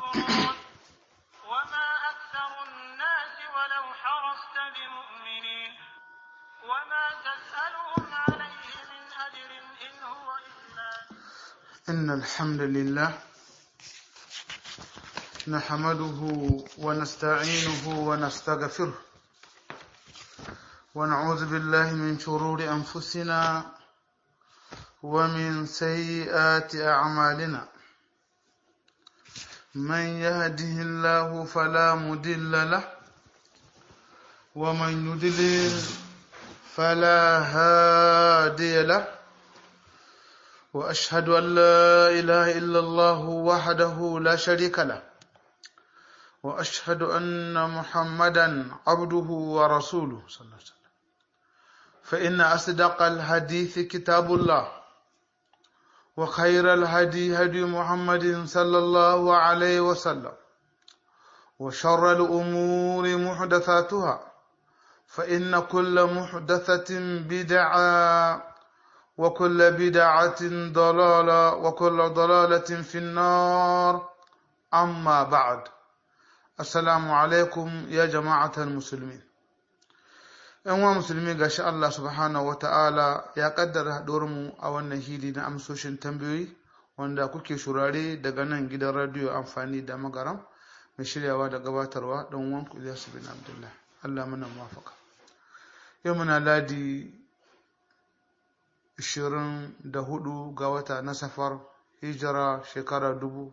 يشكرون وما أكثر الناس ولو حرصت بمؤمنين وما تسألهم عليه من أجر إن هو إلا إن الحمد لله نحمده ونستعينه ونستغفره ونعوذ بالله من شرور أنفسنا ومن سيئات أعمالنا من يهده الله فلا مضل له ومن يضلل فلا هادي له واشهد ان لا اله الا الله وحده لا شريك له واشهد ان محمدا عبده ورسوله صلى الله عليه وسلم فان اصدق الحديث كتاب الله وخير الهدي هدي محمد صلى الله عليه وسلم وشر الامور محدثاتها فان كل محدثه بدعه وكل بدعة ضلالة وكل ضلالة في النار أما بعد السلام عليكم يا جماعة المسلمين ‘yan wa musulmi ga shi Allah subhanahu wa ta'ala ya kaddara mu a wannan hili na amsoshin tambayoyi wanda kuke shurare daga nan gidan radiyo amfani da magaram mai shiryawa da gabatarwa don wanku Ilyasu bin Abdullah Allah mana mafaka yau muna ladi 24 ga wata na safar hijira shekara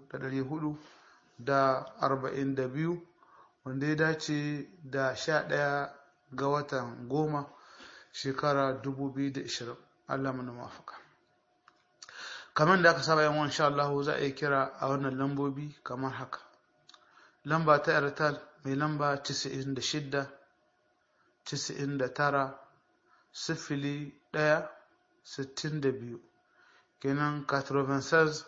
442 wanda ya dace da 11 ga watan goma shekara 2020 Allah mana mafaka kamar da aka saba yan wani Allah za a yi kira a wannan lambobi kamar haka lamba ta airtel mai lamba 96 99 sifili ɗaya sittin da biyu kenan 96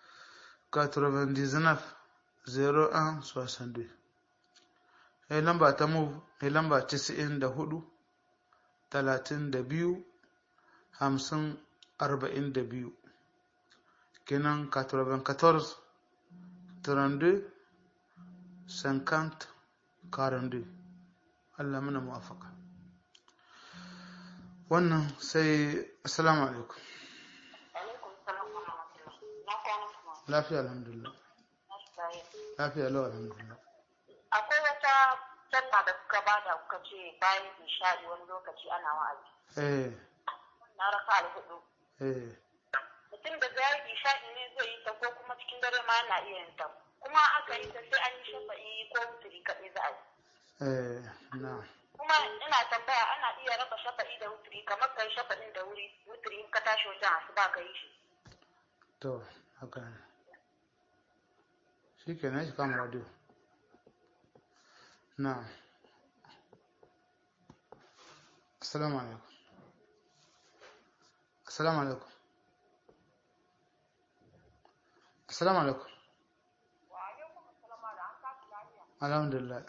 99 01 62 sai lamba ta move mai lamba 94 32 50 42 kenan 94 32 50 42 Allah mana muwafaka wannan sai assalamu alaikum lafiya alhamdulillah lafiya lau alhamdulillah akwai wata sallah da kuka bada kuka ce bayan isha'i wani lokaci ana wa'azi eh na raka alhudu eh mutum da bayan isha'i ne zai yi ta ko kuma cikin dare ma yana iya yin ta kuma aka yi ta sai an yi shafa'i ko wuturi kaɗai za a yi eh na kuma ina tambaya ana iya raba shafa'i da wuturi kamar kai shafa'in da wuri wuturi in ka tashi wajen asuba ka yi shi to haka ne shi ke shi kama radio na assalamu alaikum assalamu alaikum assalamu alaikum alhamdulillah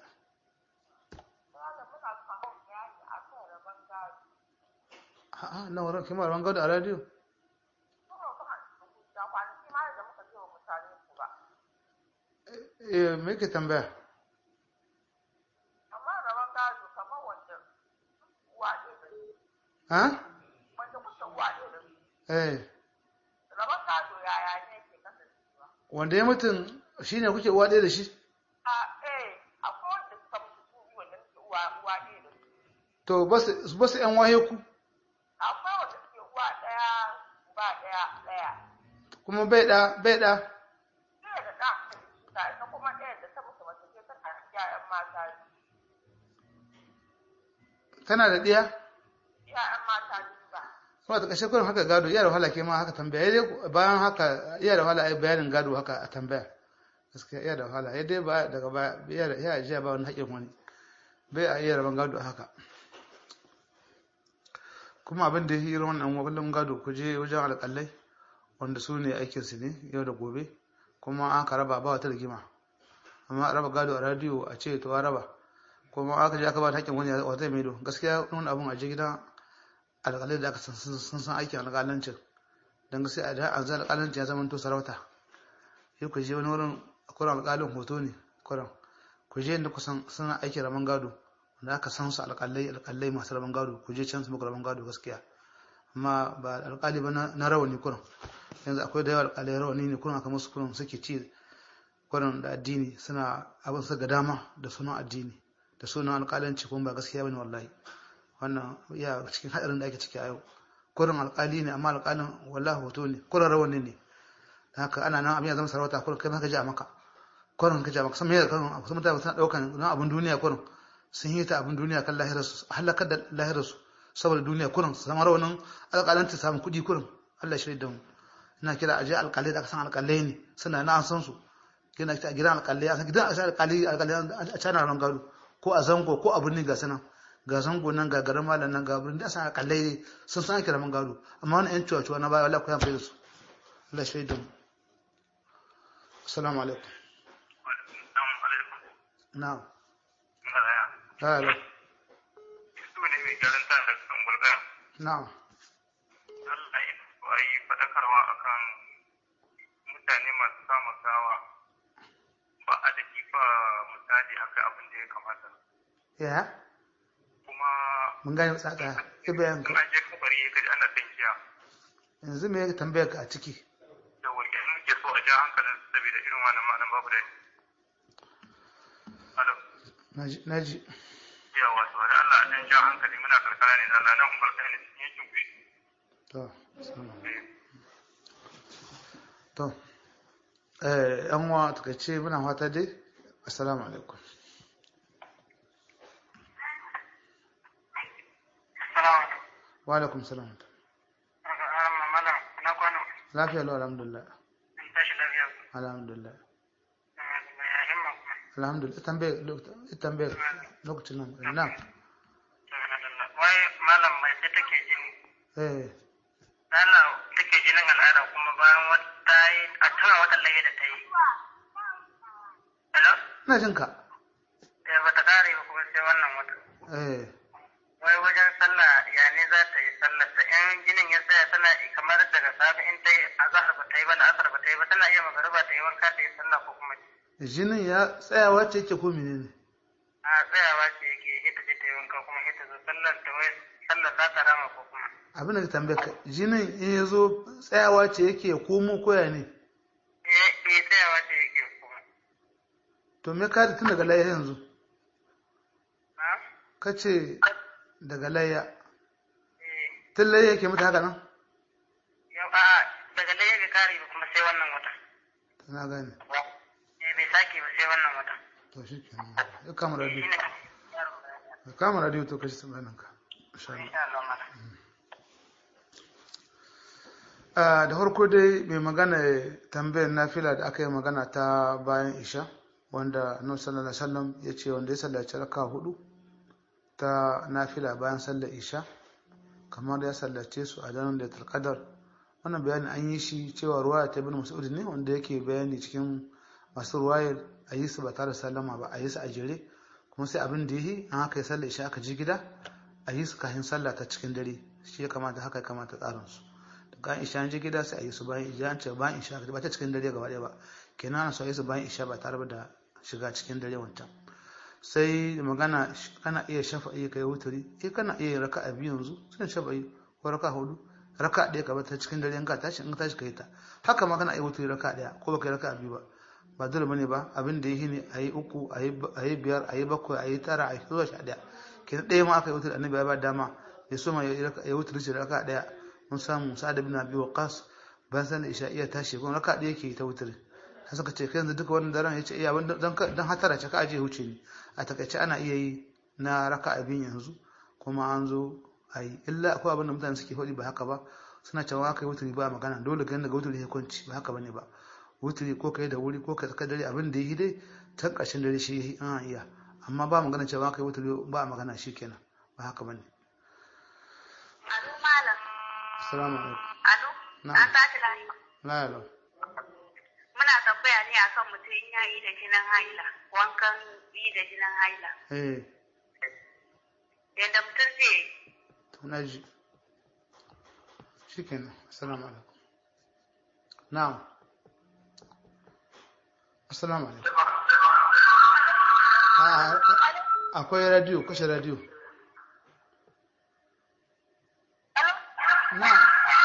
a'a na wurin kimar wanga da a radio eh me ke tambaya ha eh wanda ya mutum shine kuke uwa ɗaya da shi to basu basu yan waye ku akwai wanda suke uwa ɗaya ba ɗaya ɗaya kuma bai da bai da ɗaya da ɗa ta ita kuma ɗaya da ta mutu mace ce ta haifi ƴaƴan mata tana da ɗiya ƴaƴan mata biyu ba kuma ta kashe kurin haka gado iya da wahala ke ma haka tambaya dai bayan haka iya da wahala ai bayanin gado haka a tambaya gaskiya iya da wahala ya dai ba daga baya iya da iya jiya ba wani haƙin wani bai a iya raban gado haka kuma abin da ya yi wannan wabalin gado ku je wajen alƙalai wanda su ne aikinsu ne yau da gobe kuma aka raba ba wata rigima amma a raba gado a radiyo a ce to a raba kuma aka je aka ba ta haƙƙin wani wata maido gaskiya wani abun a je gidan alƙalai da aka san sun san aikin alƙalancin don gaskiya a da an zai alƙalancin ya zama to sarauta sai ku je wani wurin kuran alƙalin hoto ne kuran ku je inda kusan suna aiki rabon gado da aka san su alƙalai alƙalai masu rabon gado ku je can su muku rabon gado gaskiya amma ba alƙali ba na rawani kuran yanzu akwai da yawa alƙalai rawani ne kuran aka musu kuran suke ci kuran da addini suna abin su ga dama da sunan addini da sunan alƙalanci kuma ba gaskiya bane wallahi wannan ya cikin haɗarin da ake ciki a yau kuran alƙali ne amma alƙalin wallahi hoto ne kuran rawani ne haka ana nan abin ya zama sarauta kuran kai ma ka ji a maka kuran ka ji a maka sama yadda kuran wasu mutane suna ɗaukan na abin duniya kuran sun yi ta abin duniya kan lahirarsu halakar da lahirarsu saboda duniya kurin su zama rawanin alƙalanta samun kuɗi kurin Allah shi da mu ina kira aje alƙalai da aka san alƙalai ne suna na an san su kina a gidan alƙalai a san gidan alƙalai alƙalai a cana ran gado ko a zango ko a birni ga sanan ga zango nan ga garin malam nan ga birni da san alƙalai ne sun san kira man gado amma wani ƴan cuwa-cuwa na baya wallahi ko yan da su Allah shi da mu assalamu alaikum na'am Hello. Na'am. Allah ya yi faɗakarwa akan mutane masu samun gawa ba a da kifa misali akai abin da ya kamata. Ya? Kuma Mun gane tsaka. Ibayan ka. an je kabari ya kaji ana tankiya Yanzu me ya tambaya ka a ciki? da wani muke so a ja hankalin su saboda irin wannan ma'anan babu da Alo. Naji naji. Yawa to da Allah a dan ja hankali muna karkara ne da Allah nan umar kai ne cikin yankin kuɗi. To, assalamu alaikum. To, eh yan uwa takaice muna fata dai. Assalamu alaikum. Salamu Wa alaikum salam. alaikum. Malam, na kwano. Lafiya lau alhamdulillah. In tashi lafiya. Alhamdulillah. Ya himma kuma. Alhamdulillah. Tambaye tambaye lokacin nan. Na'am. Wai malam mai sai take jini. Eh Lala take jinin al'ada kuma bayan wata yi a tuna wata laye da ta yi. Hello? ina jin ka. Eh ba ta kare ba kuma sai wannan wata. Eh Wai wajen sallah ya ne za ta yi sallar ta in jinin ya tsaya tana kamar daga safe in ta yi azhar ba ta yi ba la'asar ba ta yi ba tana iya magariba ta yi wanka ta yi sallah ko kuma jinin ya tsayawa ce yake ko menene? a tsayawa ce yake ita ce ta yi wanka kuma ita zo sallar ta wai sallar za ta rama ko kuma. Abin da ka tambaye ka jinin in ya zo tsayawa ce yake ya komo koya ne? Eh eh tsayawa ce yake kuma. To me ka tun daga layya yanzu? Ha? Ka ce daga layya. Eh. Tun layya yake mata haka nan? Yau a daga da bai kare ba kuma sai wannan wata. To na gane. Eh bai sake ba sai wannan wata. To shi ke Ya kama radio. Shine. Ya kama radio to kashi tsammanin ka. Insha Allah. Insha Allah mana. Ah, da farko dai mai magana tambayar nafila da aka yi magana ta bayan isha wanda annabi sallallahu alaihi wasallam ya ce wanda ya sallaci raka hudu ta nafila bayan sallar isha kamar ya sallace su a daren da qadar wannan bayani an yi shi cewa ruwaya ta ibn mas'ud ne wanda yake bayani cikin masu ruwayar a yi su ba tare da sallama ba a yi su a jere kuma sai abin da yi an haka ya sallar isha aka ji gida a yi su kafin sallah ta cikin dare shi ya kamata haka ya kamata tsarin su daga isha an je gida sai a yi su bayan isha an ce bayan isha ba ta cikin dare gaba ɗaya ba kenan ana so a yi su bayan isha ba tare da shiga cikin dare wancan sai magana kana iya shafa'i kai wuturi eh kana iya raka a biyu yanzu sai shafa'i ko raka hudu raka ɗaya ka bata cikin dare in ka tashi in ka tashi kai ta haka ma kana iya wuturi raka ɗaya ko baka yi raka a biyu ba ba dole bane ba abin da yi ne a yi uku a yi biyar a yi bakwai a yi tara a yi zuwa sha ɗaya kenan ɗaya ma aka yi wuturi annabi ya ba dama ya so ma ya wuturi shi raka ɗaya mun samu sa'ad bin abi waqas bayan sanin isha iya tashi kuma raka ɗaya yake ta wuturi sai suka ce kai yanzu duka wannan daren ya ce iya dan dan hatara ce ka aje huce ni a takaice ana iya yi na raka abin yanzu kuma an zo a yi illa akwai abin da mutane suke faɗi ba haka ba suna cewa aka yi wuturi ba magana dole ganin daga wuturi ya kwanci ba haka bane ba wuturi ko kai da wuri ko kai tsakar dare abin da yi dai can ƙarshen dare shi yi an iya amma ba magana cewa aka yi wuturi ba magana shi kenan ba haka bane Alo malam. assalamu alaikum Alo. Na'am. An tashi lafiya. la la Muna tambaya ne akan mutum in ya yi da jinin haila, wankan yi da jinin haila. eh Yadda mutum zai yi. to na ji shikenan assalamu alaikum na'am assalamu alaikum a akwai radio kashe radio na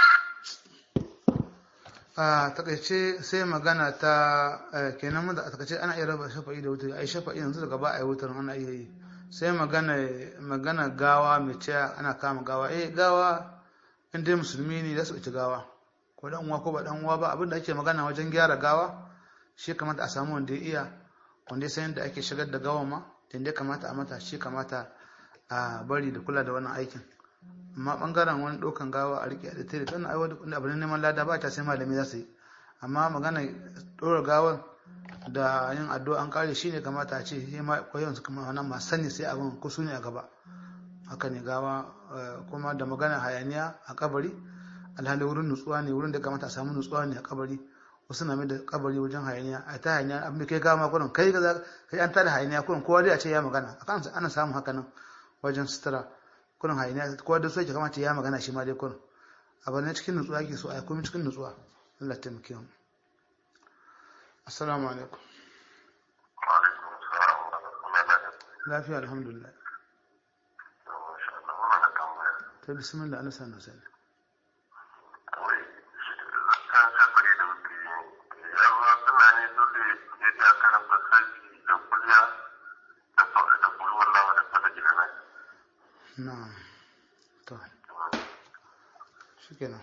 a takaice sai magana ta eh, kenan mun da a takaice ana iya raba shafa'i da wutar ai shafa'i yanzu daga ba a yi wutar ana iya yi sai magana magana gawa mai cewa ana kama gawa eh gawa in dai musulmi ne za su ci gawa ko dan uwa ko ba dan uwa ba abinda ake magana wajen gyara gawa shi kamata a samu wanda ya iya wanda ya san yadda ake shigar da gawa ma da ya kamata a mata shi kamata a bari da kula da wannan aikin amma bangaren wani ɗaukan gawa a rike da tare tana aiwa da abin neman lada ba ta sai malami za su yi amma magana ɗora gawan da yin addu'a an kare shi ne kamata a ce sai ma koyon su kuma wannan masu sani sai abin kusu ne a gaba haka ne gawa eh, kuma da magana hayaniya a kabari alhali wurin nutsuwa ne wurin da kamata a samu nutsuwa ne a kabari wasu na mai da kabari wajen hayaniya a ta hayaniya abin da kai gama kurin kai ga kai an tada hayaniya kurin kowa dai a ce ya magana akan ana samun haka nan wajen sutura kurin hayaniya kowa da so yake kamata ya magana shi ma dai kurin abu ne cikin nutsuwa ke so a komai cikin nutsuwa Allah ta taimake mu assalamu alaikum Wa'alaikun salam wa rahmatullahi lafiya alhamdulillah Masha Allah, muna da tambaya. ta bismillah ana sanar sani Wai, shi zakkan safari da wuce yawa suna ne dole ya ji a karanta sarki da kuliya da sauƙi da kulwar lawa da fata gida na. na'am to shikenan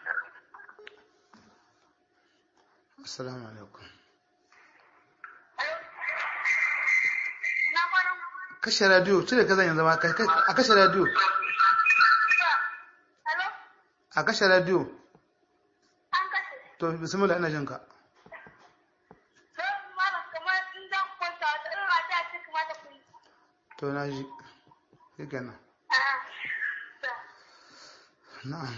assalamu alaikum Na kwanan kashe radio cire ka zan yanzu ma kai- kai- a kashe radio Hello? a kashe radio An kashe. to bismillah ina jin ka Don malam kamar in zan kwanta wata irin rata ce kamata ku yi. to na ji shikenan A'a. To. na'am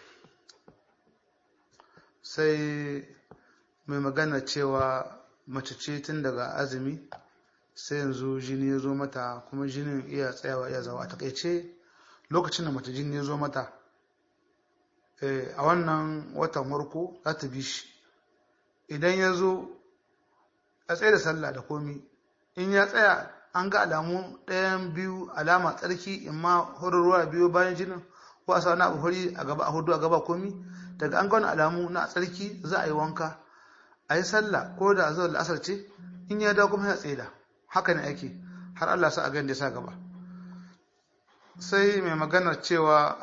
sai mai magana cewa mace ce tun daga azumi sai yanzu jini ya zo mata kuma jinin iya tsayawa iya zawa a takaice lokacin da mace jini ya zo mata eh, a wannan watan warko za ta bi shi idan ya zo a tsaye da sallah da komi in ya tsaya an ga alamu ɗayan biyu alama tsarki in ma horarwa biyu bayan jinin ko a sa wani abu hori a gaba a hudu a gaba komi daga an ga wani alamu na tsarki za a yi wanka a yi sallah ko da zuwa la'asar ce in ya dawo kuma ya tsaida haka ne ake har Allah sa a gani da sa gaba sai mai magana cewa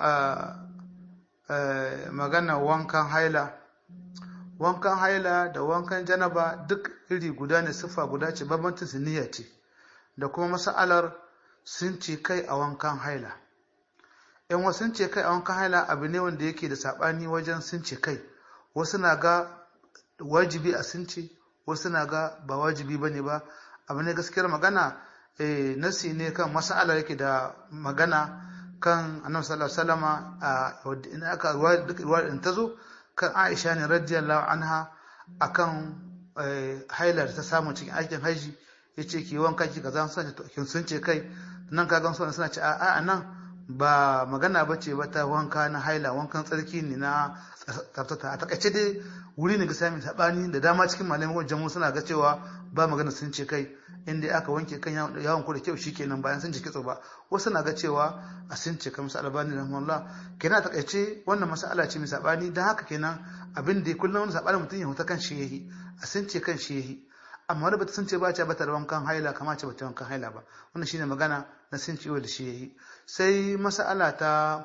magana wankan haila wankan haila da wankan janaba duk iri guda ne siffa guda ce bambancin su niyya ce da kuma mas'alar sun ce kai a wankan haila yan wasu sun ce kai a wankan haila abu ne wanda yake da sabani wajen sun ce kai wasu na ga wajibi a sun ce wasu na ga ba wajibi ba ne ba abu ne gaskiyar magana eh, nasi ne kan mas'alar yake da magana kan annabi sallallahu alaihi wasallama a in aka ruwa duk ruwa din ta zo kan Aisha ne radiyallahu anha akan hailar ta samu cikin aikin haji yace ki wanka ki kaza sun ce kin sun ce kai nan ka gan suna ce a a nan ba magana bace ba ta wanka na haila wankan tsarki ne na tsaftata a takaice dai wuri ne ga sami sabani da dama cikin malamin wajen suna ga cewa ba magana sun ce kai inda aka wanke kan yawon ku da kyau shikenan bayan sun ji kitso ba wasu na ga cewa a sun ce kamar albani rahmanullah kenan a takaice wannan mas'ala ce mai sabani don haka kenan abin da kullum wani sabani mutum ya huta kan shi yahi a sun ce kan shi yahi amma wani bata sun ce ba ce bata da wankan haila kama ce bata wankan haila ba wannan shine magana na sun ce da shi yahi sai mas'ala ta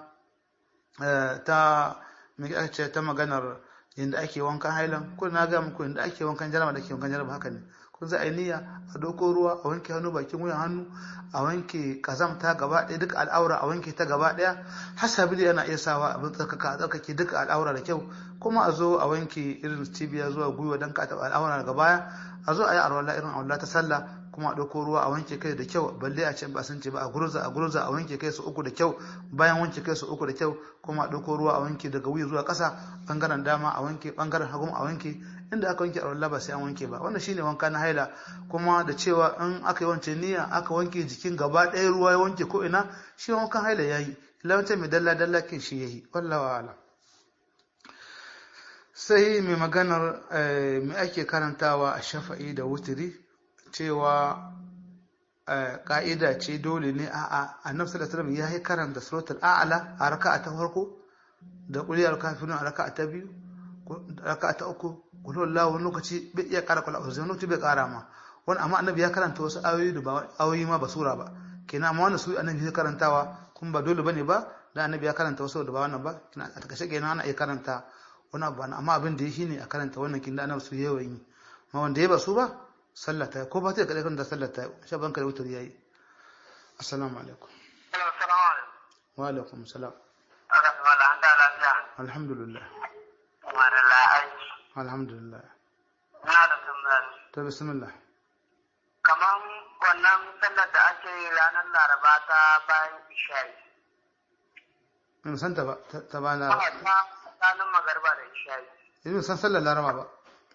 ta me ce ta maganar yadda ake wankan hailan ko na ga muku yadda ake wankan jaraba da ke wankan jaraba haka ne kun za a yi niyya a doko ruwa a wanke hannu bakin wuyan hannu a wanke kazamta gaba ɗaya duka al'aura a wanke ta gaba ɗaya hasabi yana iya sawa abin tsarkaka a tsarkake duka al'aura da kyau kuma a zo a wanke irin cibiya zuwa gwiwa don ka taɓa al'aura daga baya a zo a yi arwala irin arwala ta sallah kuma a ɗauko ruwa a wanke kai da kyau balle a ce ba sun ce ba a gurza a gurza a wanke kai su uku da kyau bayan wanke kai su uku da kyau kuma a ɗauko ruwa a wanke daga wuya zuwa ƙasa ɓangaren dama a wanke ɓangaren hagu a wanke inda aka wanke a ba sai an wanke ba wannan shine wanka na haila kuma da cewa in aka yi wance niyya aka wanke jikin gaba ɗaya ruwa ya wanke ko ina shi wankan haila yayi lawance mai dalla dalla kin shi yayi wallahi ala sai mai maganar eh, mai ake karantawa a shafa'i da wutiri cewa eh, ka'ida ce dole ne a a annabi sallallahu alaihi ya yi karanta suratul a'la a raka'a ta farko da kuliyar kafirun a raka'a ta biyu ko raka'a ta uku kullu wallahu wani lokaci bai iya kara kula wani lokaci bai kara ma wani amma annabi ya karanta wasu ayoyi da ba ayoyi ma ba sura ba kenan amma wannan su annabi ya karantawa kuma ba dole bane ba da annabi ya karanta wasu da ba wannan ba kina a takashe kenan ana iya karanta wani abu ba amma abin da ya shine a karanta wannan kin da annabi su yawan yi amma wanda ya ba su ba sallah ta yi ko ba ta kada karanta sallah ta yi sha banka da wutar yayi assalamu alaikum Assalamu alaikum. wa alaikum salam Aka fi mala an da lafiya. alhamdulillah Kuma da la'aiki. alhamdulillah Na da tambaya. ta bismillah Kaman wannan sallar da ake yi ranar Laraba ta bayan Isha'i. in san ta ba ta- ta ba na Ba ta tsakanin magarba da Isha'i. in san sallar laraba ba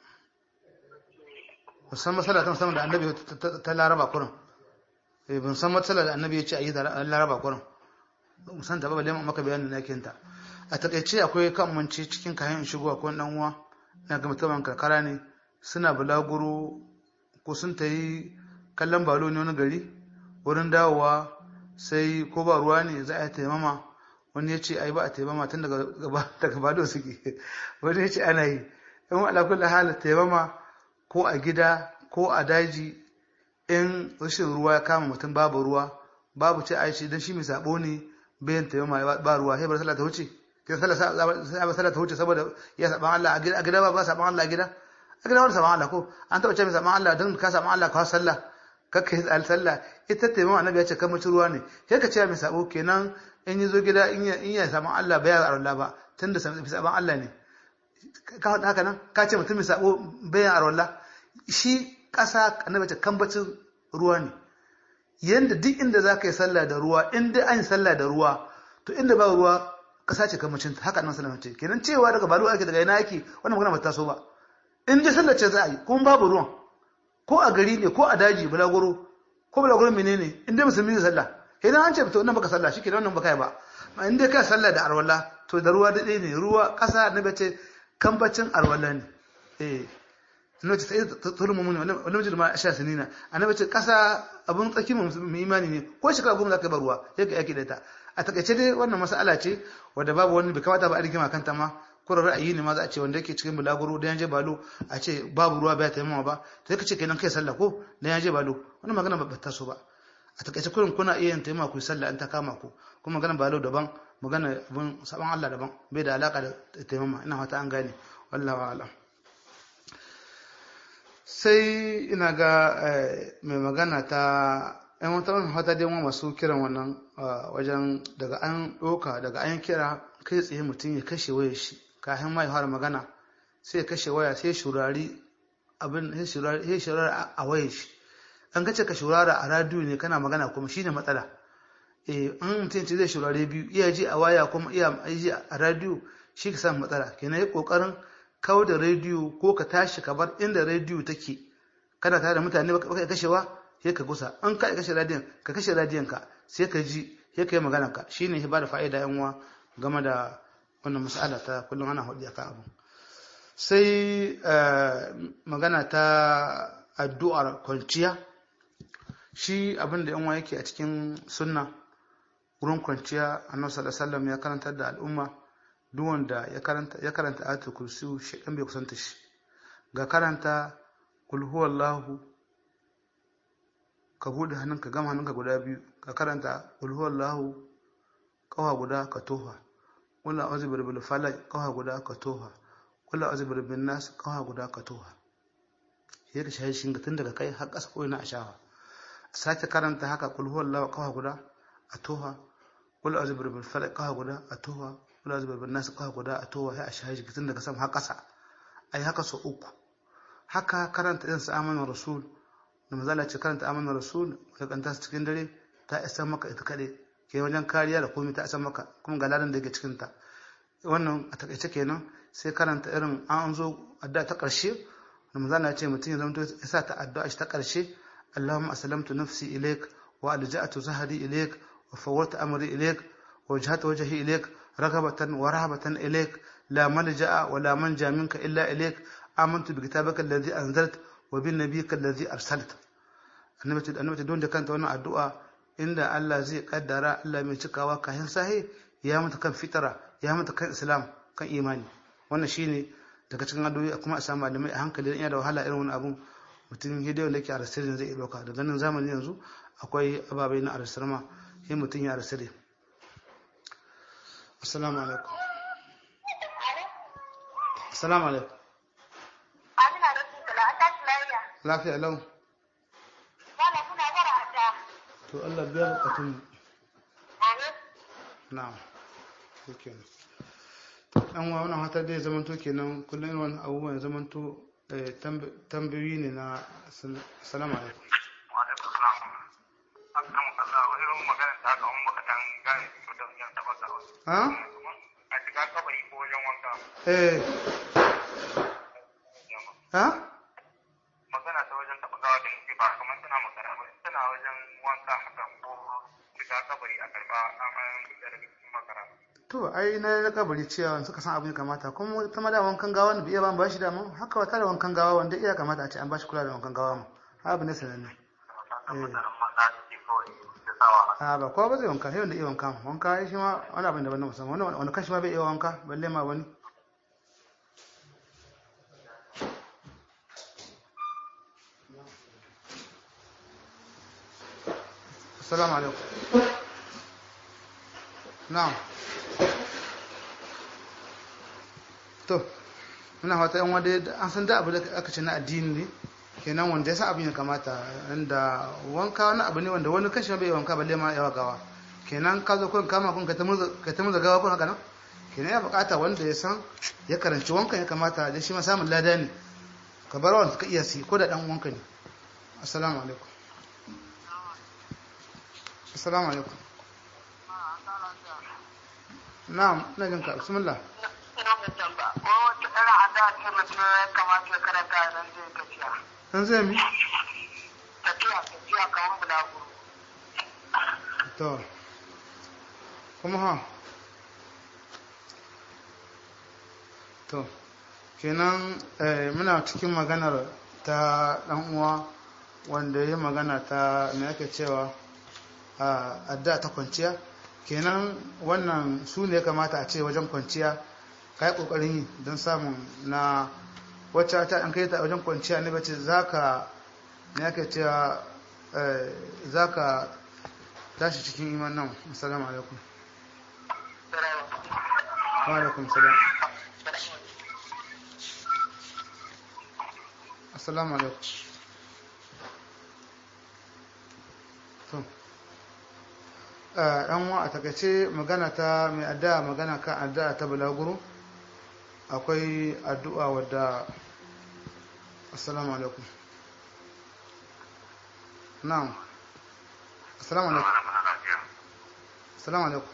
ban san matsala ta musamman da annabi ta- ta- ta laraba kurin eh ban san matsala da annabi ya ce a yi da laraba kurin ban san ta ba balle maka bayanin na ta a takaice akwai kan manci cikin kayan in shigo akwai dan uwa na ga mutumin karkara ne suna bulaguro ko sun ta yi kallon balo ne wani gari wurin dawowa sai ko ba ruwa ne za a yi taimama wani ya ce ai ba a taimama tun daga gaba daga bado suke wani ya ce ana yi in ala kulli hal taimama ko a gida ko a daji in rashin ruwa ya kama mutum babu ruwa babu ce aishi dan shi mai sabo ne bayan taimama ba ruwa sai bar sallah ta wuce kin sallah sai ba sallah ta wuce saboda ya saban Allah a gida a gida ba ba saban Allah a gida a gida wani saban Allah ko an taba ce mai saban Allah dan ka saban Allah ka sallah kakka yi al sallah ita taimama annabi ya ce kan mutu ruwa ne sai ka ce mai sabo kenan in yi zo gida in ya in ya saban Allah bai ya Allah ba tunda saban Allah ne ka faɗa haka nan ka ce mutum mai sabo bayan arwallah shi ƙasa annabi ce kambacin ruwa ne yanda duk inda za ka yi sallah da ruwa in dai an yi sallah da ruwa to inda ba ruwa ƙasa ce kambacin haka nan sallah ce kenan cewa daga balu ake daga ina ake wannan magana ba ta so ba in dai sallah ce za a yi kuma babu ruwan ko a gari ne ko a daji bulaguro ko bulaguro menene in dai musulmi zai sallah idan an ce to wannan baka sallah shi kenan wannan baka yi ba ma in dai ka sallah da arwala to da ruwa da ne ruwa ƙasa annabi ce kambacin arwala ne eh annabi ce sai tulun mu'mini wannan mijin ma sha sinina annabi ce kasa abun tsaki mu imani ne ko shekara goma zaka bar ruwa sai ka yaki da ta a takaice dai wannan mas'ala ce wanda babu wani bai kamata ba a rigima kanta ma ko ra'ayi ne ma za a ce wanda yake cikin bulaguro da yanje balo a ce babu ruwa bai taimama ba sai ka ce kenan kai sallah ko da yanje balo wannan magana ba ta so ba a takaice kurin kuna iya yin taimama ku sallah an ta kama ku kuma magana balo daban magana abun saban Allah daban bai da alaka da taimama ina fata an gane wallahi a'lam sai ina ga mai magana ta yan wata wani hata dai masu kiran wannan wajen daga an ɗoka daga an kira kai tsaye mutum ya kashe waya shi kafin ma ya fara magana sai ya kashe waya sai shurari abin sai shurari a waya shi an kace ka shurara a radiyo ne kana magana kuma shine matsala eh an mutum ce zai shurare biyu iya ji a waya kuma iya ji a radiyo shi ka samu matsala kenan ya kokarin kawo da rediyo ko ka tashi ka bar inda rediyo take kana tare da mutane baka kashewa sai ka gusa an ka kashe radiyon ka kashe radiyon ka sai ka ji sai ka yi magana ka shine ya bada fa'ida yan uwa game da wannan mas'ala ta kullum ana hudu akan abu sai magana ta addu'ar kwanciya shi abin da yan uwa yake a cikin sunna wurin kwanciya annabi sallallahu alaihi wasallam ya karantar da al'umma duk wanda ya karanta ya karanta ayatul kursi shedan bai kusanta shi ga karanta kul huwallahu ka bude hannunka gama hannunka guda biyu ka karanta kul huwallahu kawa guda ka toha wala a'udhu birabbil falaq kawa guda ka toha wala a'udhu birabbin nas kawa guda ka toha sai ka shahi shin tun daga kai har ƙasa ko ina a shawa sake karanta haka kul huwallahu kawa guda a toha wala a'udhu birabbil falaq kawa guda a toha wala zubar bin nasu kawo guda a towa ya a shahi tun daga sama har ƙasa a yi haka sau uku haka karanta yin sa amanar rasul da mazala ce karanta amanar rasul da kanta su cikin dare ta isa maka ita kaɗai ke wajen kariya da komai ta isa maka kuma ga ladan da yake cikin ta wannan a takaice kenan sai karanta irin an zo addu'a ta ƙarshe da mazala ce mutum ya zama ya sa ta addu'a shi ta ƙarshe Allahumma aslamtu nafsi ilaik wa alja'atu zahri ilaik wa fawwata amri ilaik wa wajhatu wajhi ilaik رغبة ورهبة إليك la malja'a wa la manja minka illa ilayk amantu bi kitabika alladhi anzalta wa bi nabiyyika alladhi arsalta annabi ce annabi ce don da kanta wannan addu'a inda Allah zai kaddara Allah mai cikawa kayan sahi ya mata kan fitara ya mata kan islam kan imani wannan shine daga cikin addu'o'i kuma a samu malamai a hankali dan yana da wahala irin wani abun mutum hidiyo da yake a rasirin zai iya dauka daga nan zamani yanzu akwai ababai na arsirma sai mutum ya rasire assalamu alaikum assalamu alaikum Amina da su kula an tashi lafiya. lafiya lau Wala kuna bara a ta. to Allah biya bukatun mu Amin. na'am shikenan dan wa wannan hatar da ya zamanto kenan kullum irin wannan abubuwan ya zamanto eh, tamb- tambayoyi ne na sal- assalamu alaikum Wa'alaikum salam. Akan Allah wani irin magana ta haka wani baka dan gane to da yan taba ka wasu. ha A shiga kabari ko wajen wanka. eh ha Magana ta wajen taba gawa da muke ba kamar tana magana ba tana wajen wanka haka ko shiga kabari a karba an fita daga cikin makara. to ai na na kabari cewa suka san abin ya kamata kuma ta ma da wankan gawa ne bai iya ba ba shi da mu haka wata da wankan gawa wanda iya kamata a ce an ba shi kula da wankan gawa mu abu ne sananne a ba kowa ba zai wanka sai wanda iya wanka wanka ai shi ma wani abin daban na musamman wani wani kashi ma bai iya wanka balle ma wani assalamu alaikum na'am to muna fata yan wadda an san da abu da aka ce na addini ne kenan wanda ya san abin ya kamata inda wanka wani abu ne wanda wani kashi ma bai wanka balle ma yawa gawa kenan ka zo kun kama kun ka ta muza gawa kun haka nan kenan ya bukata wanda ya san ya karanci wankan ya kamata da shi ma samun lada ne ka bar wanda ka iya si ko da dan wanka ne assalamu alaikum assalamu alaikum na'am ina jin ka bismillah Ina da tamba. Ko wata ɗara a da ce mutum ya kamata ya karanta nan zai tafiya. an zai mi Tafiya tafiya kamar bulaguro. to kuma ha to kenan eh, muna cikin maganar ta dan uwa wanda ya magana ta me ake cewa a adda ta kwanciya kenan wannan su ne ya kamata a ce wajen kwanciya ka yi ƙoƙarin yi don samun na wacce ta an kai ta wajen kwanciya ne bace za ka me ake cewa za ka tashi cikin iman nan assalamu alaikum wa alaikum salam assalamu alaikum to ɗan wa a takaice magana ta mai addu'a magana kan addu'a ta bulaguro akwai addu'a wadda assalamu alaikum na'am assalamu alaikum assalamu alaikum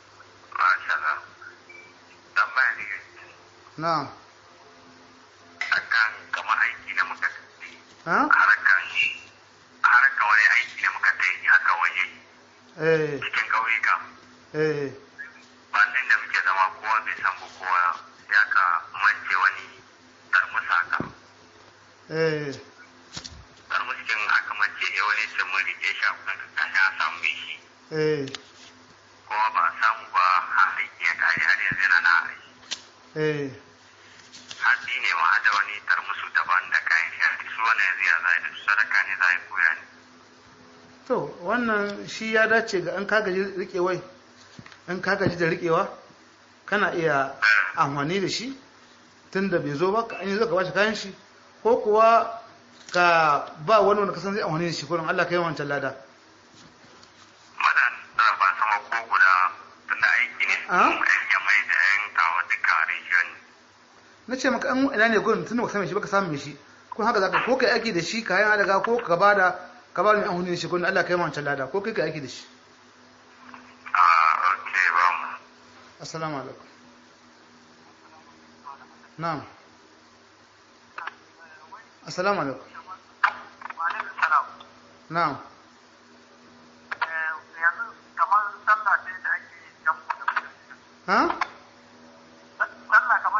na'am akan kama aiki da muka ha haraka haraka wani aiki da muka ta yi haka waje eh cikin ƙauyuka eh bandin da muke zama kowa bai san ba kowa ya ka mance wani tarmus haka eh tarmus kin aka mance ne wani ce mun rike shi a kan kashi a samu mai shi eh kowa ba a samu ba har aiki ya kare har yanzu yana na aiki eh hatsi ne ma da wani tarmusu daban da kayan shi su wani yanzu ya zai da su sadaka ne za a yi koya ne to wannan shi ya dace ga an kagaji rikewai an kagaji da rikewa kana iya amfani da shi tun da bai zo ba ka an yi zo ka bashi kayan shi ko kuwa ka ba wani wanda kasan zai amfani da shi kurin Allah ka yi wancan lada madan da ba sama ko guda tunda aiki ne Ah? ya mai da yan kawo duka region na ce maka an ina ne gurin tun da ka same shi baka samu mai shi ko haka zaka ko kai aiki da shi kayan adaga ko ka bada ka ba ni amfani da shi kurin Allah ka yi wancan lada ko kai ka aiki da shi a ok ba mu assalamu alaikum na'am assalamu alaikum na'am Yanzu kamar sallah ce da ake jan ha sallah kamar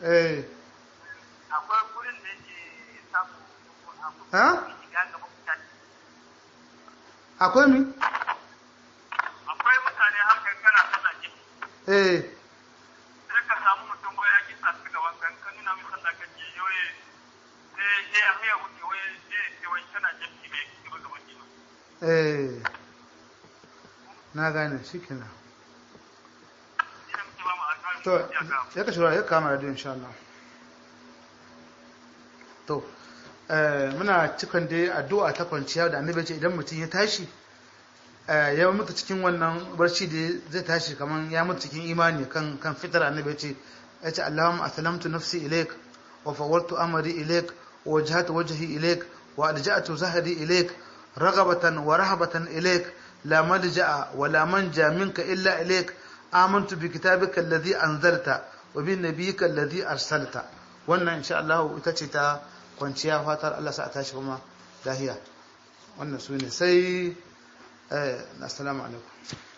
eh akwai gurin da yake samu ha shiga gaba mutane akwai mi akwai mutane haka kana sallah ki eh sai ka samu mutum wai ya kisa su gaban kan kan nuna mai sallah ka ce yoye sai sai ya haya wuce wai sai sai wai kana jami'i bai ki ba gaban ki eh na gane shikenan ina muke ba mu alƙawari to ya ga ya ka shura ya kama radio insha Allah to eh muna cikin dai addu'a ta kwanciya da annabi ya ce idan mutum ya tashi eh ya mutu cikin wannan barci da zai tashi kaman ya mutu cikin imani kan kan fitar annabi ya ce ya ce Allahumma aslamtu nafsi ilaik wa fawwartu amri ilaik wa wajhatu wajhi ilaik wa alja'tu zahri ilaik raghabatan wa rahabatan ilaik la malja'a wa la manja minka illa ilaik آمنت بكتابك الذي أنزلت وبنبيك الذي أرسلت wannan insha Allah ita ce ta kwanciya fatar Allah sa ta shi kuma lahiya wannan su ne sai eh assalamu alaikum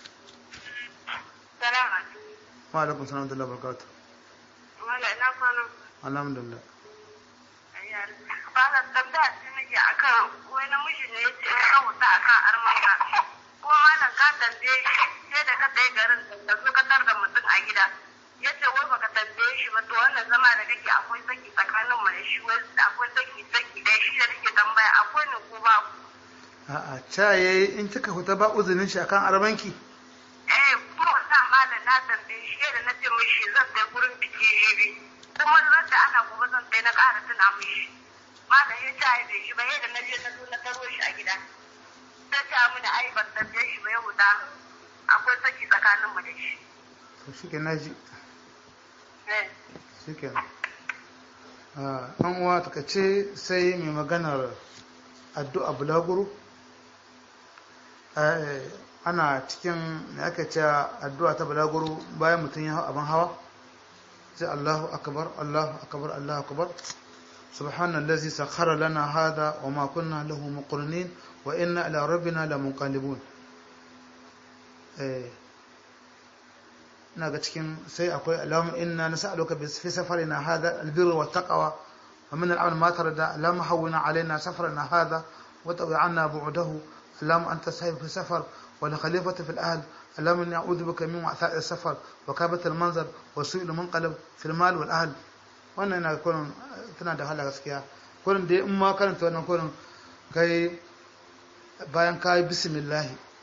Salamu alaikum. wa alaikum salam wa rahmatullahi wa barakatuh Wala ina kwana. alhamdulillah Ayyar. Bana tambaya ce nake akan wani namiji ne ya ce in ka wuta akan armanka. Ko malam ka tambaye shi sai da ka tsaye garin da zo ka tar da mutum a gida. Ya ce wai baka tambaye shi ba to wannan zama da kake akwai saki tsakanin mu da shi wai akwai saki saki da shi da nake tambaya akwai ne ko ba a'a ta yayi in kika huta ba uzurin shi akan arbanki eh kuma sa malam na tambaye shi da na ce mishi zan kai gurin biki jibi kuma zan da ana gobe zan kai na ƙara tuna mishi malam ya ta da shi ba yadda na je na zo na taro shi a gida ta ta mini ai ban tambaye shi ba ya huta akwai saki tsakanin mu da shi to shike naji eh shike ah an uwa ta kace sai mai maganar addu'a bulaguro eh ana cikin me aka ce addu'a ta bulaguro bayan mutum ya hau abin hawa sai Allahu akbar Allahu akbar Allahu akbar سبحان الذي سخر لنا هذا وما كنا له مقرنين وإنا إلى ربنا لمنقلبون eh ina ga cikin sai akwai alamun inna nas'aluka bi fi safarina hadha albirra wat taqwa wa min al'amal ma tarda lam hawwina alaina safarana hadha wa tawi 'anna bu'dahu lam anta sahib fi safar wa la khalifata fil ahl lam na'udhu bika min wa'tha'i safar wa kabat al manzar wa su'il munqalab fil mal wal ahl wannan ina ga kullun tana da hala gaskiya kullun dai in ma karanta wannan kullun kai bayan kai bismillah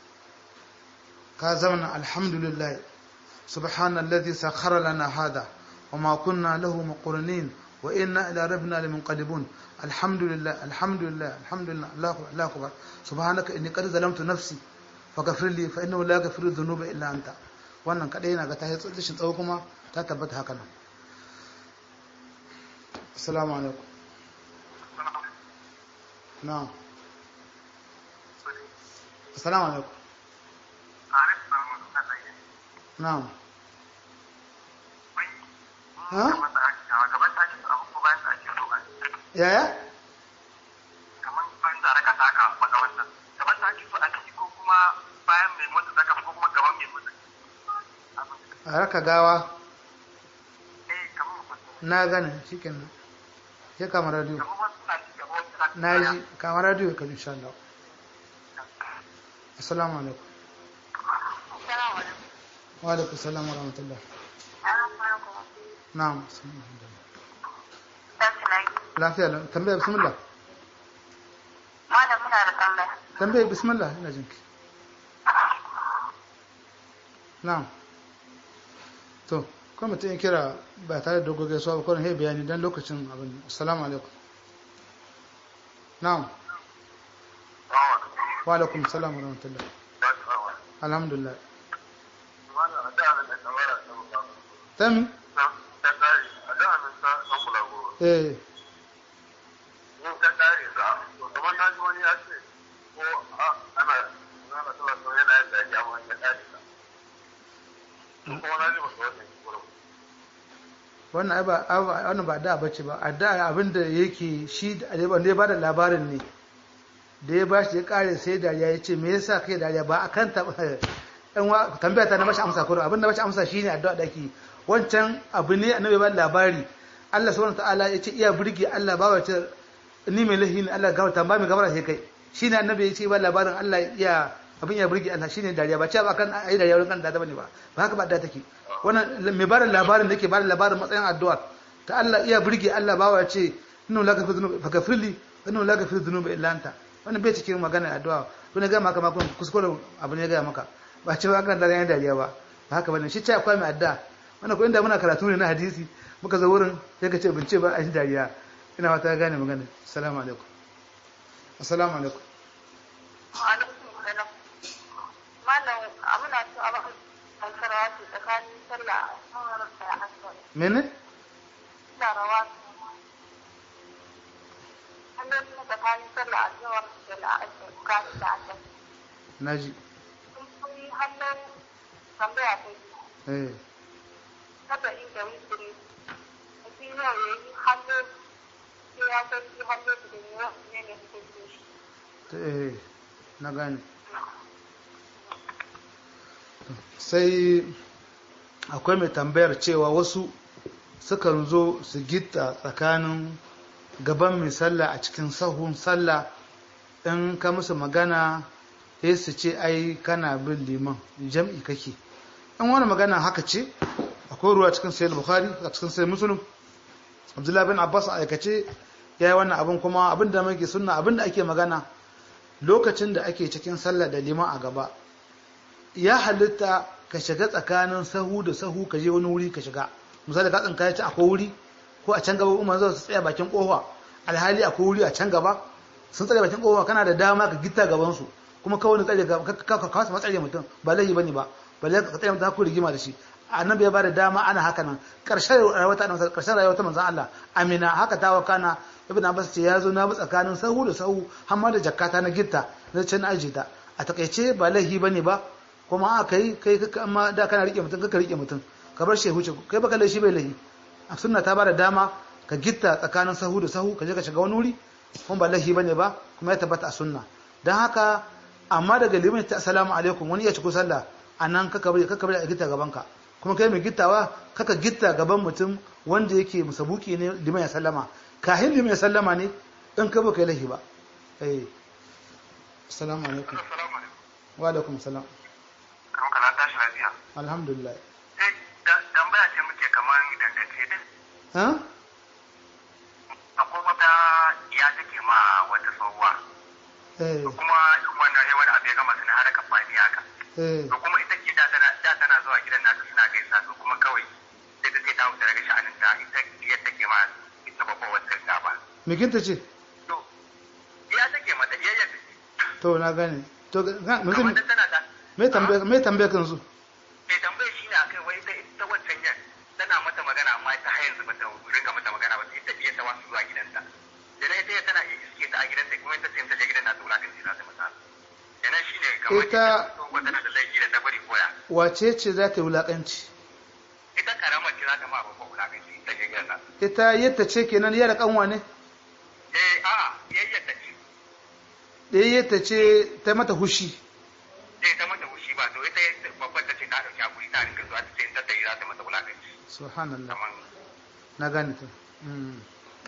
ka zamana alhamdulillah سبحان الذي سخر لنا هذا وما كنا له مقرنين وإنا إلى ربنا لمنقلبون الحمد لله الحمد لله الحمد لله الله الله أكبر سبحانك إني قد ظلمت نفسي فغفر لي فإنه لا يغفر الذنوب إلا أنت wannan kadai yana ga ta yi tsallishin tsawo kuma ta tabbata haka nan assalamu alaikum na'am assalamu alaikum na'am ha yaya a raka gawa na gane shi kenan ya kama radio na ji kama radio ka insha Allah assalamu alaikum assalamu alaikum wa alaikum salam wa rahmatullah na'am lafiya lau tambaya bismillah Malam muna da tambaya. tambaya bismillah ina jinki na'am to kuma mutum ya kira ba tare da dogon gaisuwa ba kwanan ya bayani don lokacin abin assalamu alaikum na'am wa alaikum salam wa rahmatullah alhamdulillah tami eh wannan ai ba wannan ba da bace ba a da abin da yake shi da ya bada labarin ne da ya bashi ya kare sai dariya ya ce me yasa kai dariya ba akan ta ɗan wa tambaya ta na bashi amsa kuro abin da bashi amsa shine addu'a da ake wancan abu ne annabi ba labari Allah subhanahu ta'ala ya ce iya burge Allah ba wace ni mai lahi ne Allah gafarta ba mai gafara sai kai shine annabi ya ce ba labarin Allah ya abin ya burge Allah shine dariya ba ce ba kan ayi dariya wurin kan da bane ba ba haka ba da take wannan mai bada labarin da ke bada labarin matsayin addu'a ta Allah iya burge Allah ba wace inna la gafiru dhunubi fakafirli inna la gafiru dhunubi illa anta wannan bai cikin magana addu'a kun ga maka makon kuskure abu ne ga maka ba ce ba kan dariya dariya ba ba haka bane shi ce akwai mai addu'a wannan ko inda muna karatu ne na hadisi muka zo wurin sai ka ce bin ce ba a yi dariya ina fata gane magana assalamu alaikum assalamu alaikum alaikum salam malam amina so a baka kankara wato tsakanin sallah a da asar mene da rawa hannun na tsakanin sallah a zuwa da la'asar tsakanin da asar naji sun fi hannun tambaya ta yi eh kada inda wikiri mutum yau ya yi hannu sai ya san shi hannu da ne ne ne hukunci shi ta- eh na gane sai akwai mai tambayar cewa wasu sukan zo su gita tsakanin gaban mai sallah a cikin sahun sallah in ka musu magana sai su ce ai kana bin liman jam'i kake in wani magana haka ce akwai ruwa cikin sayyid bukhari a cikin sayyid muslim abdullahi bin abbas a aikace ya yi wannan abin kuma abin da muke sunna abin da ake magana lokacin da ake cikin sallah da liman a gaba ya halitta ka shiga tsakanin sahu da sahu ka je wani wuri ka shiga misali ka tsinka ci akwai wuri ko a can gaba umar zai su tsaya bakin kofa alhali akwai wuri a can gaba sun tsare bakin kofa kana da dama ka gita gaban su kuma kawai tsare ga ka ka kasa matsare mutum ba laifi bane ba balle ka tsaya mutum ku rigima da shi annabi ya bada dama ana haka nan karshen rayuwar ta annabi karshen rayuwar ta manzon Allah amina haka ta wakana ibn abbas ce yazo na bi tsakanin sahu da sahu har ma da jakkata na gitta na can aje ta a takaice ba laifi bane ba kuma aka yi kai kaka amma da kana rike mutum kaka rike mutum ka bar shi huce kai baka laifi bai laifi a sunna ta bada dama ka gitta tsakanin sahu da sahu ka je ka shiga wani wuri kuma ba laifi bane ba kuma ya tabbata a sunna dan haka amma daga limin ta assalamu alaikum wani ya ci ko sallah anan kaka bari kaka bari a gitta gaban ka kuma kai mai gittawa kaka gitta gaban mutum wanda yake musabuki ne liman ya sallama kahin liman ya sallama ne in ka baka laifi ba eh assalamu alaikum Assalamu alaikum. wa alaikum salam Kamar kana tashi lafiya. alhamdulillah Eh, da- tambaya ce muke kamar dangance da ha akwai wata ya take ma wata tsohuwa. eh Kuma wannan ya wani abu ya gama suna haraka fani haka. eh To kuma ita ke da tana da tana zuwa gidan nasu suna gaisa to kuma kawai sai ta ce ta wuce daga sha'anin ta ita ya take ma ita babban wata gaba. mikinta ce To ya take mata ya yadda to na gane to ga- kamar mutum da tana da me tambaya me tambaya kan su mai tambayar shi ne akai wai ita ita wancan yan tana mata magana amma ita har yanzu bata ringa mata magana ba sai ta biya ta wasu zuwa gidanta da na ita tana iya iske ta a gidanta kuma ita ce ta je gidan na tsola kan za ta mata da nan shine kamar Ita- ita tana da laifi da ta bari koya wace ce za ta yi wulakanci ita karamar ce za ta ma babban wulakanci ta je gidan nan ita yadda ce kenan yara kanwa ne eh a'a yayyar ta ce ɗaya yadda ce ta mata hushi eh ta mata fushi ba to ita babban ta ce ta dauki hakuri ta ringa zuwa ta ce ta tayi za ta mata wulakanci subhanallah kamar na gane ta Mm.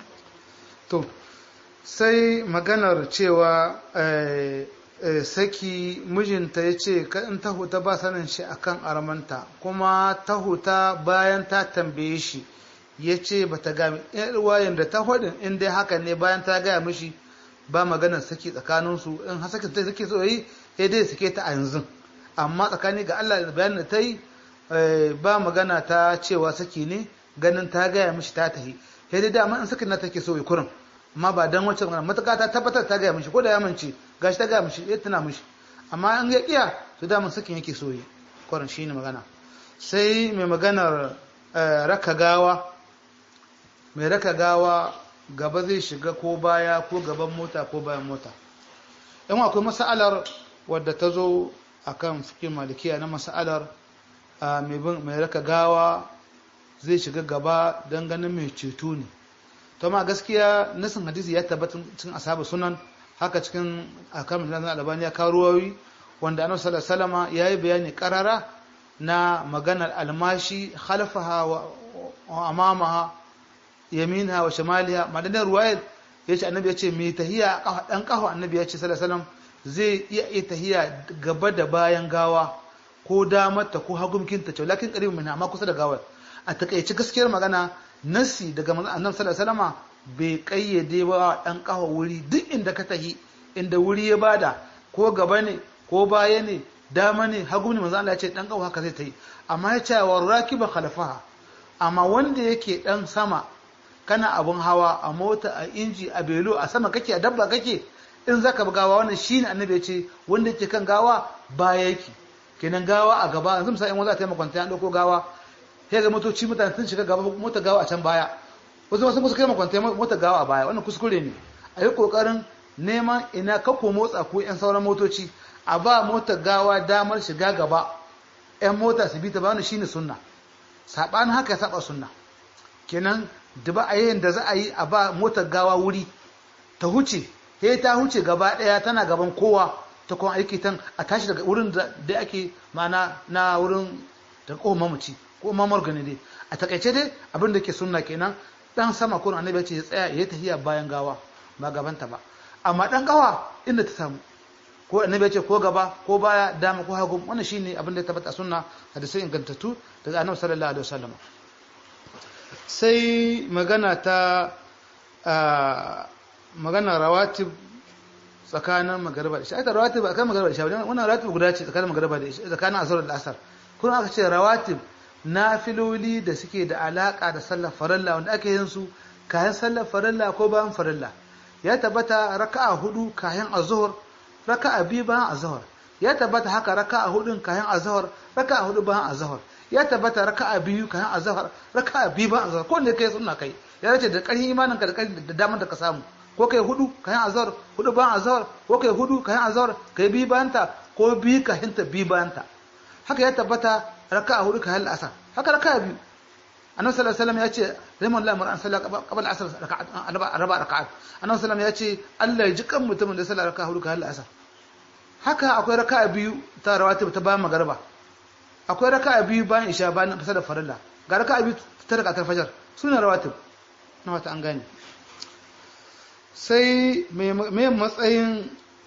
to sai maganar cewa eh, eh, saki mijinta ya ce ka in ta huta ba sanin shi akan armanta kuma ta huta bayan ta tambaye shi ya ce ba ta gami wayan da ta hudin in dai haka ne bayan ta gaya mishi ba maganar saki tsakaninsu in har saki ta sake so yi ya dai sake ta a yanzu amma tsakani ga Allah da bayan da ta yi eh, ba magana ta cewa saki ne ganin ta gaya mishi ta tahi sai dai dama in sakin na take so ya kurin amma ba dan wacce magana matuƙa ta tabbatar ta gaya mishi ko da ya mance gashi ta gaya mishi ya tuna mishi amma in ya kiya to dama sakin yake so yi kurin shine magana sai mai maganar eh, raka gawa mai raka gawa gaba zai shiga ko baya ko gaban mota ko bayan mota in akwai mas'alar wadda ta zo akan fikin malikiya na mas'alar ah, mai bin- mai raka gawa zai shiga gaba don ganin mai ceto ne to ma gaskiya nasin hadisi ya tabbata cikin ashabu sunan haka cikin akamin da albani ya kawo ruwayoyi wanda annabi sallallahu alaihi wasallama yayi bayani karara na maganar almashi khalfaha wa wa amamaha yaminha wa shimaliha madanar ruwayat yace annabi yace mai tahiya kafa dan kafa annabi yace sallallahu alaihi wasallam zai iya yi tahiya gaba da bayan gawa ko damarta ko hagumkinta ce lakin qaribun minha amma kusa da gawar a takaice gaskiyar magana nasi daga manzon annabi sallallahu alaihi wasallam bai kayyade ba dan kafa wuri duk inda ka tahi inda wuri ya bada ko gaba ne ko baya ne dama ne hagu ne manzon Allah ya ce dan kafa haka zai tayi amma ya ce wa rakiba khalafaha amma wanda yake dan sama kana abun hawa a mota a inji a belo a sama kake a dabba kake in zaka bi gawa wannan shine annabi ya ce wanda yake kan gawa baya yake kenan gawa a gaba yanzu misali in wanda ta yi makwanta an dauko gawa sai ga motoci mutane sun shiga gaba mota gawa a can baya wasu wasu musu kai makwanta mota gawa a baya wannan kuskure ne a yi kokarin neman ina kako motsa ko yan sauran motoci a ba mota gawa damar shiga gaba yan mota su bi ta ba wannan shine sunna sabanin haka ya saba sunna kenan da ba a yi da za a yi a ba motar gawa wuri ta huce he ta huce gaba daya tana gaban kowa ta kuma aiki tan a tashi daga wurin da ake mana na wurin da ko mamaci ko mamar gani dai a takaice dai abin da ke sunna kenan dan sama ko annabi ce ya tsaya ya tafiya bayan gawa ba gabanta ba amma dan gawa inda ta samu ko annabi ce ko gaba ko baya dama ko hagu wannan shine abin da ya tabbata sunna hadisi ingantattu daga annabi sallallahu alaihi wasallam sai magana ta magana rawatib tsakanin magariba da isha ita rawatib a kan magariba da isha wannan rawatib guda ce tsakanin magariba da isha tsakanin azhar da asar kuma aka ce rawatib nafiloli da suke da alaka da sallar farilla wanda ake yin su kayan sallar farilla ko bayan farilla ya tabbata raka'a hudu kayan azhar raka'a biyu bayan azhar ya tabbata haka raka'a hudun kayan azhar raka'a hudu bayan azhar ya tabbata raka'a biyu kayan azhar raka'a biyu bayan azhar ko ne kai sunna kai ya race da ƙarfin imaninka da ƙarfin da damar da ka samu ko kai hudu kayan azhar hudu bayan azhar ko kai hudu kayan azhar kai biyu bayan ta ko biyu kayan ta biyu bayan ta haka ya tabbata raka'a hudu kayan asar haka raka'a biyu annabi sallallahu alaihi wasallam ya ce rahiman Allah mar'an sallah qabla asr raka'at arba raka'at annabi sallallahu ya ce Allah ya ji kan mutumin da sallah raka'a hudu kayan asar haka akwai raka'a biyu ta rawatib ta bayan magariba akwai raka'a biyu bayan isha bayan fasar da farilla ga raka'a biyu ta raka'a fajar suna rawatib na wata an gane sai mai matsayin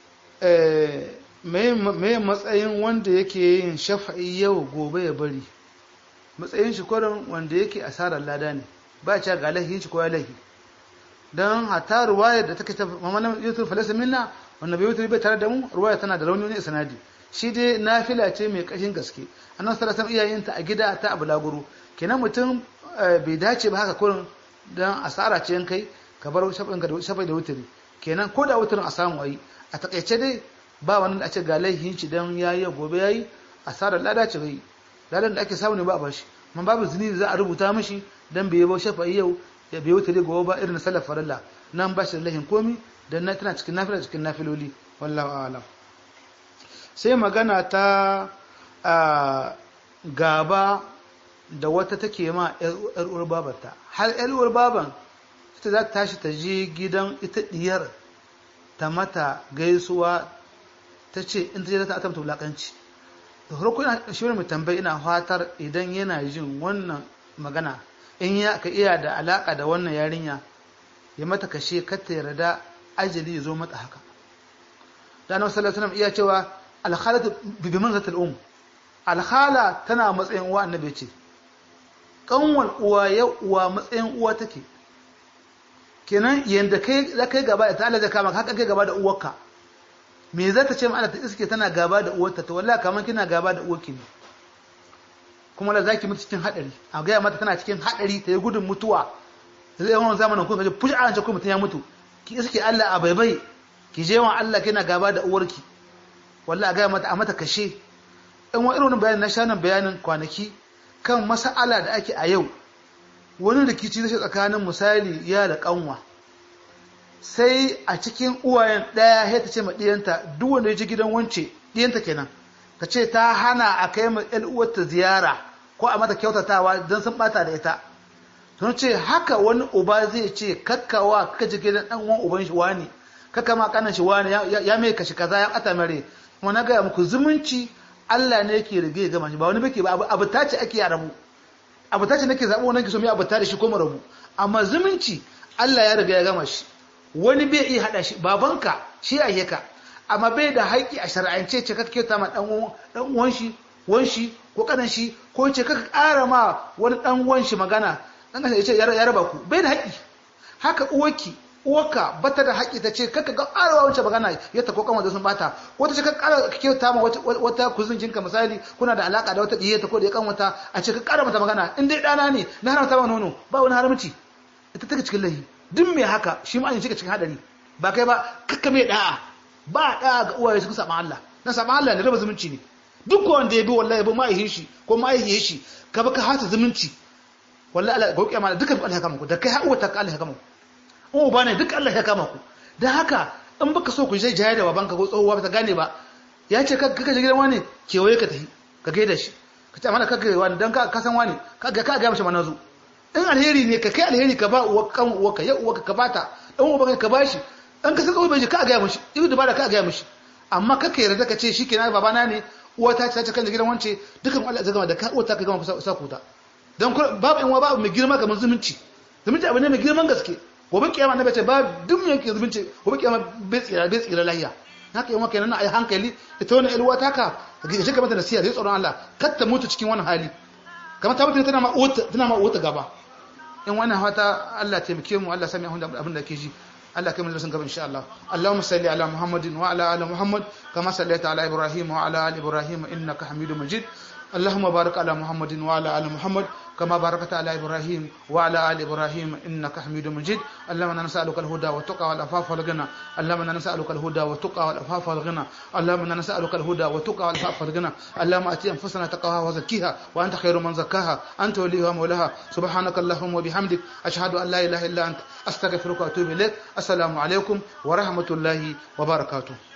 mai matsayin wanda yake yin shafa'i yau gobe ya bari matsayin shi kwarin wanda yake asarar lada ne ba ca ga lahi shi ko ya lahi don hata ruwayar da take ta mamanin yusuf falasa minna wanda bai wutar bai tare da mu ruwaya tana da rauni ne sanadi shi dai nafila ce mai kashin gaske annan sallallahu alaihi iyayenta a gida ta abu laguru kenan mutum bai dace ba haka kurin don asara ce kai ka bar shafai da wutari kenan ko da wutarin a samu ayi a takaice dai ba wani da a ce ga laihin shi don ya yi gobe ya yi asarar lada ce bai ladan da ake samu ne ba a bar shi man babu zini da za a rubuta mashi don bai yabo shafai yau ya bai wutari gobe ba irin sallar farilla nan ba shi da laihin komi don na tana cikin nafila cikin nafiloli wallahu a'lam sai magana ta gaba da wata take ma ‘yar uwar babarta har ‘yar uwar baban ita za ta tashi ta je gidan ita diyar ta mata gaisuwa ta ce in ta je ta atamta wulakanci da farko ina shi mai tambayi ina fatar idan yana jin wannan magana in ya ka iya da alaka da wannan yarinya ya mata kashe kata yarda ajali ya zo mata haka da annabi sallallahu alaihi wasallam iya cewa alkhalatu bi manzatil um alkhala tana matsayin uwa annabi ce kanwal uwa ya uwa matsayin uwa take kenan yanda kai za kai gaba da ta Allah zai kama haka kai gaba da uwarka me za ta ce ma Allah ta iske tana gaba da uwarta to wallahi kaman kina gaba da uwarki ne kuma la zaki mutu cikin hadari a ga mata tana cikin hadari ta yi gudun mutuwa zai yawan zamanin kun kaje fushi an ce ko mutun ya mutu ki iske Allah a baibai ki je wa Allah kina gaba da uwarki wallahi ga mata a mata kashe in wa irin bayanin na shanan bayanin kwanaki kan mas'ala da ake a yau wani rikici zai tsakanin misali ya da kanwa sai a cikin uwayen daya sai ta ce ma diyanta duk wanda ya ji gidan wance diyanta kenan ta ce ta hana a kai ma ƴan uwarta ziyara ko a mata kyautatawa don sun bata da ita sun ce haka wani uba zai ce kakkawa kaka ji gidan dan uwan uban shi wani kakka ma kanan shi wani ya mai kashi kaza ya ata mare kuma na gaya muku zumunci Allah ne yake rige gama shi ba wani bake ba abu ta ce ake rabu abuta ce nake zaɓo wannan ki so mai abuta da shi ko mu rabu amma zumunci Allah ya riga ya gama shi wani bai iya hada shi babanka shi a ka amma bai da haƙƙi a shar'ance ce kake kyauta ma dan uwan shi wan shi ko kanan shi ko ce kaka ƙara ma wani dan uwan shi magana dan ya ce ya raba ku bai da haƙƙi haka uwarki uwarka bata da haƙƙi ta ce kaka ga ƙarawa wancan magana ya ta kokon wanda sun bata wata ce ka ƙara kyauta ma wata kuzincinka misali kuna da alaka da wata ɗiyeta ko da ya kanwata a ce ka ƙara mata magana in dai ɗana ne na haramta ma nono ba wani haramci ita take cikin lahi duk mai haka shi ma an shiga cikin hadari ba kai ba kakka mai da'a ba da'a ga uwaye suka saba Allah na saba Allah ne raba zumunci ne duk wanda ya bi wallahi ba ma'aihin shi ko ma'aihin shi ka baka hata zumunci wallahi Allah ga kiyama dukan Allah ya kama ku da kai har uwata ka Allah ya kama ku in uba ne duk Allah ya kama ku dan haka in baka so ku je jaya da babanka ko tsohuwa ba ta gane ba ya ce ka ka je gidan wani kewaye ka tafi ka gaida shi ka ce mana ka ga wani dan ka san wani ka ga ka ga mishi manazo in alheri ne ka kai alheri ka ba uwa kan uwa ka ya uwa ka bata dan uwa ka bashi dan ka san kawai bai ka ga mishi ido da bada ka ga mishi amma ka kai yarda ka ce shikenan babana ne uwa ta ta kan gidan wance dukan Allah zai gama da ka uwa ta ka gama kusa kuta dan babu in uwa babu mai girma kamar zumunci zumunci abu ne mai girman gaske gobe kiyama na bace ba duk yanke zumunci gobe kiyama bai tsira bai tsira lahiya haka yawan kenan ai hankali ita wannan ilwa taka ga shi kamar da nasiya da tsoron Allah kar ta mutu cikin wani hali kamar ta mutu tana ma uwata tana ma uwata gaba in wannan fata Allah taimake mu Allah sami abin da ke ji Allah kai mu darasin gaba insha Allah Allahumma salli ala Muhammadin wa ala ali Muhammad kama sallaita ala Ibrahim wa ala ali Ibrahim innaka Hamidum Majid اللهم بارك على محمد وعلى ال محمد كما باركت على ابراهيم وعلى ال ابراهيم انك حميد مجيد اللهم انا نسالك الهدى والتقى والعفاف والغنى اللهم انا نسالك الهدى والتقى والعفاف والغنى اللهم انا نسالك الهدى والتقى والعفاف والغنى اللهم اتي انفسنا تقواها وزكيها وانت خير من زكاها انت وليها ومولاها سبحانك اللهم وبحمدك اشهد ان لا اله الا انت استغفرك واتوب اليك السلام عليكم ورحمه الله وبركاته